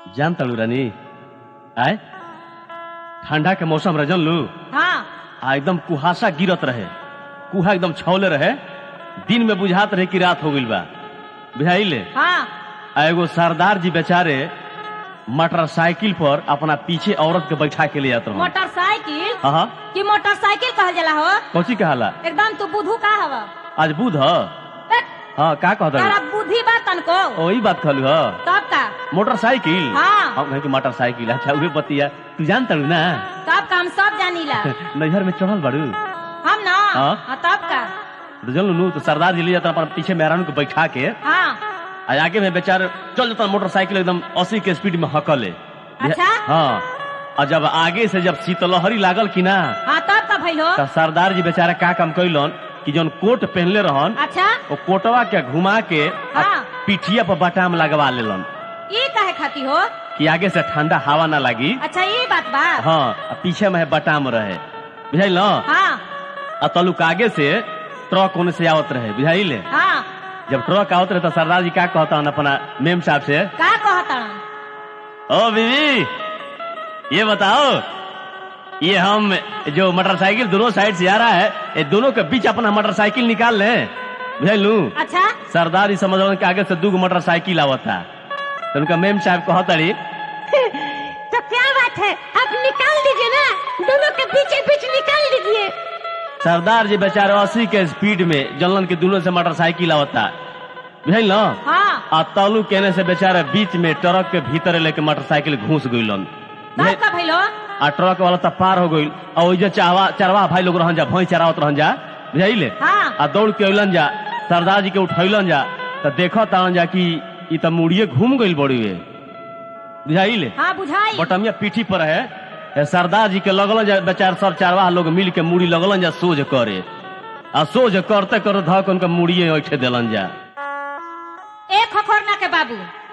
जान तड़ू रानी आय ठंडा के मौसम रह जानलू हाँ आ एकदम कुहासा गिरत रहे कुहा एकदम छौले रहे दिन में बुझात रहे कि रात हो गइल बा बुझाइले हाँ आ एगो सरदार जी बेचारे मोटरसाइकिल पर अपना पीछे औरत के बैठा के ले जात रहे मोटरसाइकिल हाँ हाँ कि मोटरसाइकिल कहल जाला हो कौची कहाला एकदम तू बुधू का हवा आज बुध ह बट हाँ का कहत तारा बुद्धि बा तनको वही बात कहलू ह तब का मोटरसाइकिल हाँ। हम कहे कि मोटरसाइकिल अच्छा उहे बतिया तू जान तड़ू ना तब का हम सब जानीला नैहर में चढ़ल बाड़ू हम ना हाँ। हाँ, तब का तो जानलू नु तो सरदार जी ले जाता अपन पीछे मेहरानू को बैठा के हाँ आ आगे में बेचारे चल जाता मोटरसाइकिल एकदम अस्सी के स्पीड में हकले अच्छा? हाँ और जब आगे से जब शीतलहरी लागल कि ना हाँ तब का भइल हो तो सरदार जी बेचारा का काम कैलन कि जौन कोट पहनले रहन अच्छा वो कोटवा के घुमा के आ हाँ। पिठिया पर बटाम लगवा लेलन ये काहे खाती हो कि आगे से ठंडा हवा ना लगी अच्छा ये बात बा हाँ आ पीछे में बटाम रहे बुझाइल न हाँ आ तलुक आगे से ट्रक ओने से आवत रहे बुझाइले हाँ जब ट्रक आवत रहे तो सरदार जी का कहता अपना मेम साहब से का कहता ओ बीवी ये बताओ ये हम जो मोटरसाइकिल दोनों साइड से आ रहा है ये दोनों के बीच अपना मोटरसाइकिल निकाल लें बुझलू अच्छा सरदार जी समझ के आगे से दू मोटरसाइकिल आवता तो उनका मेम साहब कहतड़ी तो क्या बात है आप निकाल दीजिए ना दोनों के बीच बीच निकाल दीजिए सरदार जी बेचारे अस्सी के स्पीड में जलन के दोनों से मोटरसाइकिल आवता बुझल न हाँ आ तालू कहने से बेचारे बीच में ट्रक के भीतर लेके मोटरसाइकिल घुस गइलन तब का भइल हो आ ट्रक वाला तो पार हो गइल और ओइजा चाहवा चरवा भाई लोग रहन जा भैंस चरावत रहन जा बुझाइले हाँ आ दौड़ के अइलन जा सरदार जी के उठैलन जा तो देखत तान जा कि ई त मुड़िए घूम गइल बड़ी वे बुझाइले हाँ बुझाई बटमिया पीठी पर है ए, सरदार जी के लगलन जा बेचार सब चारवाह लोग मिल के मुड़ी लगलन जा सोझ करे आ सोझ करते करते धक उनका मुड़िए ऐठे देलन जा एक खखोरना के बाबू